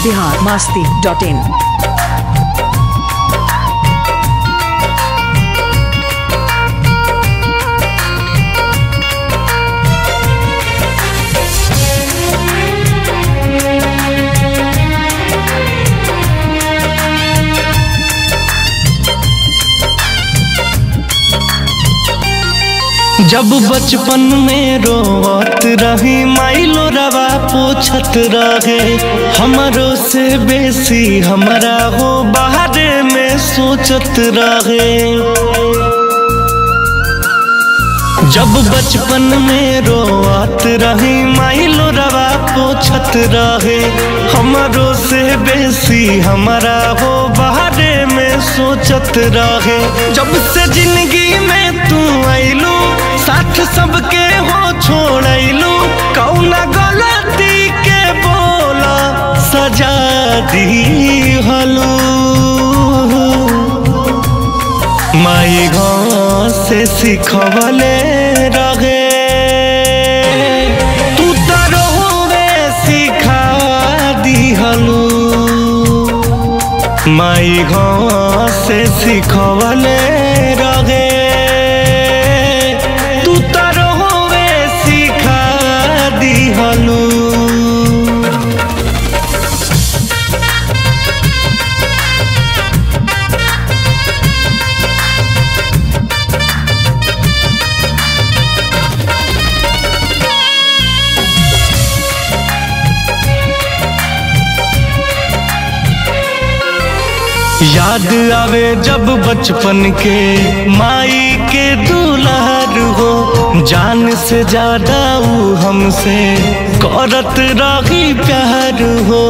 Bihar Masti dot इन जब बचपन में रोवत रही माइलो रवा पूछत रहे हमरो से बेसी हमरा हो बाहरे में सोचत रहे जब बचपन में रोवत रही माइलो रवा पूछत रहे हमरो से बेसी हमरा हो बाहरे में सोचत रहे जब से जिंदगी में तू आइलू साथ सबके हो छोड़लू कौना गलती के बोला सजा दी हलू माई गाँव से सिखवले रहे तू तरोवे सिखा दिहलू माई गाँव से सिखवले रहे तू तरोवे सिखा दिहलू याद आवे जब बचपन के माई के दुलार हो जान से ज्यादा ऊ हमसे करत रही प्यार हो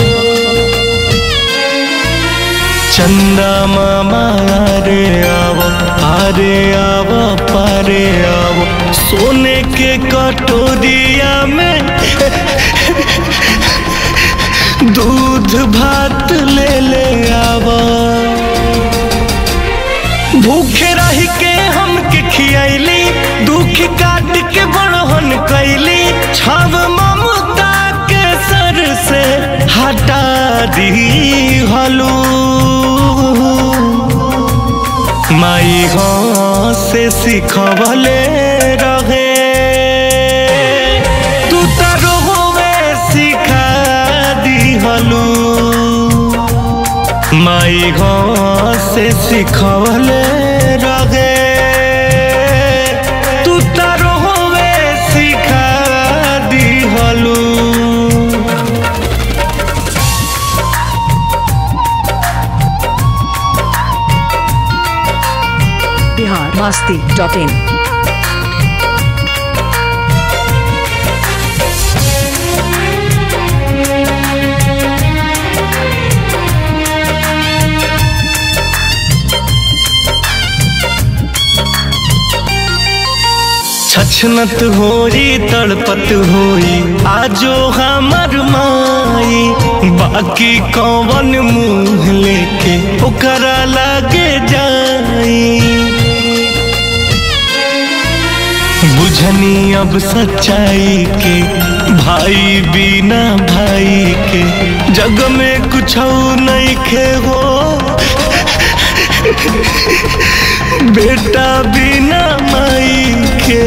चंदा मामा रे आवो आरे आवो पारे आवो सोने के कटोरिया में दूध भात ले ले आवा भूखे रह के हमके खियैली दुख काट के बड़हन कैली छाव ममता के सर से हटा दी हलू माई गाँव से सिखवले रहे तू तरोवे सिखा दिहलू माई गाँव से सिखवले रहे तू तरोवे सिखा दिहलू बिहार मास्ती डॉट इन छछनत होई तड़पत होई आजो हमर माई बाकी कौन मुंह लेके ओकरा लागे जाई बुझनी अब सच्चाई के भाई बिना भाई के जग में कुछ नहीं खे हो बेटा बिना माई के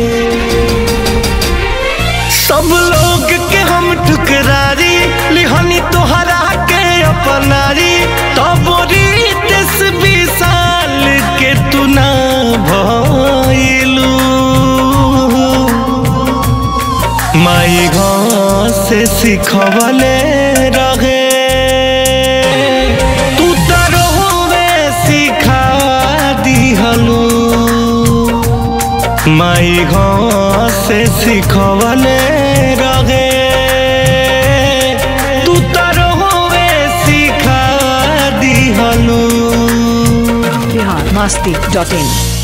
सब लोग के हम ठुकरारी लिहनी तोहरा के अपनारी तब दस बीस साल के तू ना भइलू माई गाँव से सिखवले रहे तू तरोवे सिखा दिहलू माई गाँव से सिखवले रहे तू तरोवे सिखा दिहलू बिहार मास्ती डॉट इन